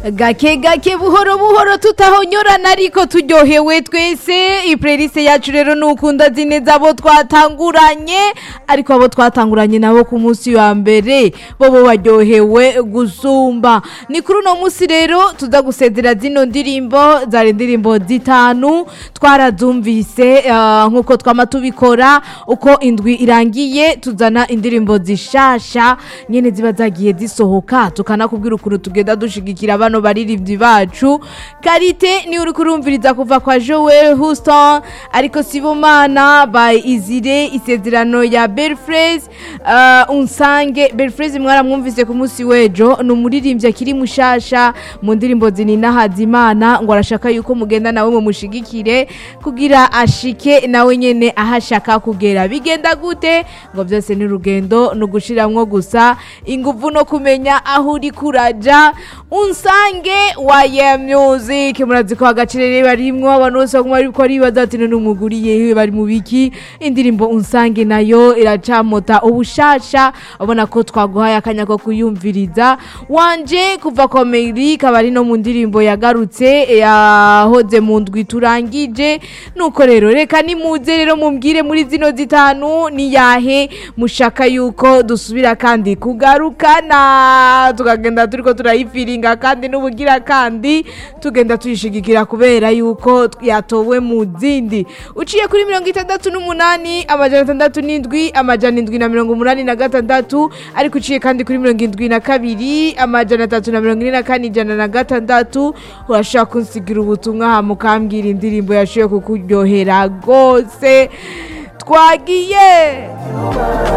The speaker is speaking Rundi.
gake gake buhoro buhoro tutahonyorana ariko turyohewe twese iplaylist yacu rero nukunda zineza abo twatanguranye ariko abo twatanguranye nabo ku munsi wa mbere bobo baryohewe gusumba ni kuri uno munsi rero tuza gusezera zino ndirimbo zari indirimbo zitanu twarazumvise uh, nkuko twama tubikora uko indwi irangiye tuzana indirimbo zishasha nyene ziba zagiye zisohoka tukanakubwira ukuntu tugenda dushigikira bano baririmbyi bacu karite ni uri kurumviriza kuva kwa Joel Houston ariko Sibomana by Izire isezerano ya Belfres uh, unsange Belfres mwaramwumvise ku munsi wejo ni umuririmbyi akiri mushasha mu ndirimbo zinina Hazimana ngo arashaka yuko mugenda nawe mu mushigikire kugira ashike nawe nyene ahashaka kugera bigenda gute ngo byose ni urugendo no gushiramwo gusa inguvu no kumenya aho uri kuraja unsange waye music murazi ko agacirere barimwo abantu bose baguma bariko aribaza ati none umuguriye bari mu biki indirimbo unsange nayo iracamota ubushasha ubona ko twaguhaye akanya ko kuyumviriza wanje kuva komeri kabari no mu ndirimbo yagarutse yahoze mu ndwi turangije nuko rero reka nimuze rero mumbwire muri zino zitanu ni yahe mushaka yuko dusubira kandi kugarukana tukagenda turiko turayifiringa kandi n'ubugira kandi tugenda tuyishigikira kubera yuko yatowe mu zindi uciye kuri mirongo itandatu n'umunani amajana atandatu n'indwi amajana indwi na mirongo umunani na gatandatu ariko uciye kandi kuri mirongo indwi na kabiri amajana atatu na mirongo ine na kane ijana na gatandatu urashobora kunsigira ubutumwa hama ukambwira indirimbo yashoboye kukuryohera rwose twagiye